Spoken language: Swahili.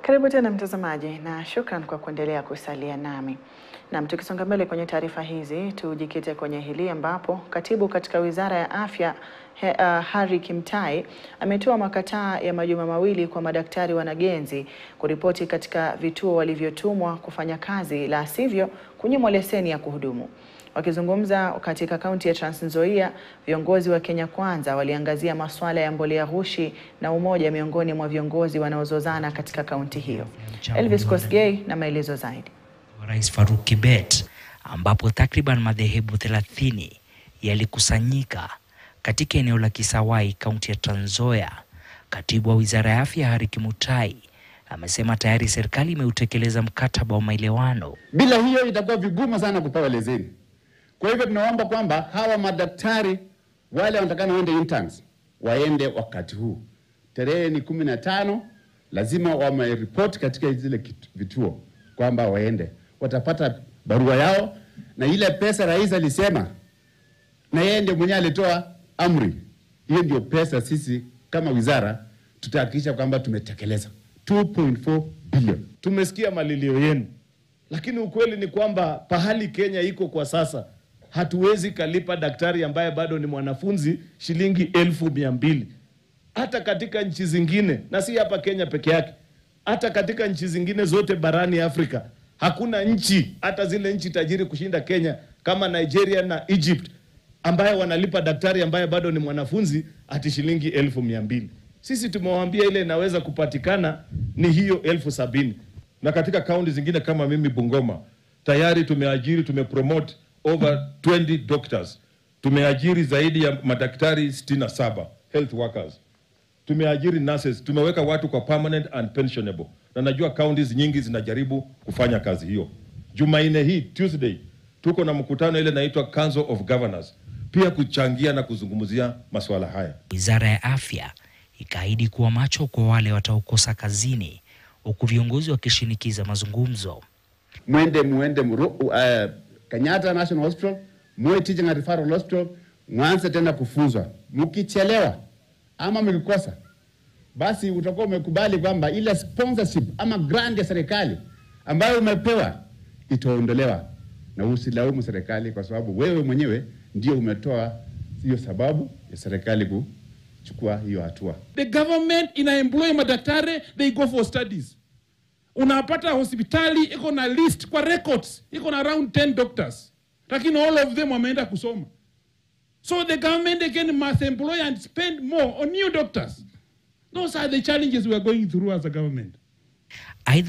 Karibu tena mtazamaji, na shukran kwa kuendelea kusalia nami. Nam, tukisonga mbele kwenye taarifa hizi, tujikite kwenye hili ambapo katibu katika wizara ya afya he, uh, Harry Kimtai ametoa makataa ya majuma mawili kwa madaktari wanagenzi kuripoti katika vituo walivyotumwa kufanya kazi, la sivyo kunyimwa leseni ya kuhudumu. Wakizungumza katika kaunti ya Trans Nzoia, viongozi wa Kenya Kwanza waliangazia masuala ya mbolea ghushi na umoja miongoni mwa viongozi wanaozozana katika kaunti hiyo. Elvis Kosgei na maelezo zaidi. Rais Faruk Kibet ambapo takriban madhehebu 30 yalikusanyika katika eneo la Kisawai, kaunti ya Trans Nzoia. Katibu wa Wizara ya Afya Harry Kimutai amesema tayari serikali imeutekeleza mkataba wa maelewano. Bila hiyo itakuwa vigumu sana kupewa leseni. Kwa hivyo tunaomba kwamba hawa madaktari wale wanatakana waende interns waende wakati huu, tarehe ni kumi na tano, lazima wameripoti katika zile vituo kwamba waende, watapata barua yao na ile pesa rais alisema, na yeye ndio mwenyewe alitoa amri hiyo. Ndio pesa sisi kama wizara tutahakikisha kwamba tumetekeleza 2.4 bilioni. Tumesikia malilio yenu, lakini ukweli ni kwamba pahali Kenya iko kwa sasa hatuwezi kalipa daktari ambaye bado ni mwanafunzi shilingi elfu mia mbili. Hata katika nchi zingine, na si hapa Kenya peke yake, hata katika nchi zingine zote barani Afrika, hakuna nchi, hata zile nchi tajiri kushinda Kenya kama Nigeria na Egypt, ambaye wanalipa daktari ambaye bado ni mwanafunzi ati shilingi elfu mia mbili. Sisi tumewaambia ile inaweza kupatikana ni hiyo elfu sabini. Na katika kaunti zingine kama mimi Bungoma, tayari tumeajiri tumepromote over 20 doctors. Tumeajiri zaidi ya madaktari 67 health workers. Tumeajiri nurses, tumeweka watu kwa permanent and pensionable. Na najua counties nyingi zinajaribu kufanya kazi hiyo. Jumanne hii Tuesday tuko na mkutano ile inaitwa Council of Governors pia kuchangia na kuzungumzia masuala haya. Wizara ya Afya ikaahidi kuwa macho kwa wale wataokosa kazini, huku viongozi wakishinikiza mazungumzo. Mwende muende mru, uh, Kenyatta National Hospital, Moi Teaching and Referral Hospital, mwanze tena kufunzwa. Mkichelewa ama mkikosa, basi utakuwa umekubali kwamba ile sponsorship ama grant ya serikali ambayo umepewa itaondolewa, na usilaumu serikali kwa sababu wewe mwenyewe ndio umetoa hiyo sababu ya serikali kuchukua hiyo hatua. The government ina employ madaktari, they go for studies. Unapata hospitali iko na list kwa records, iko na around 10 doctors, lakini all of them wameenda kusoma. So the government again must employ and spend more on new doctors. Those are the challenges we are going through as a government. Aidha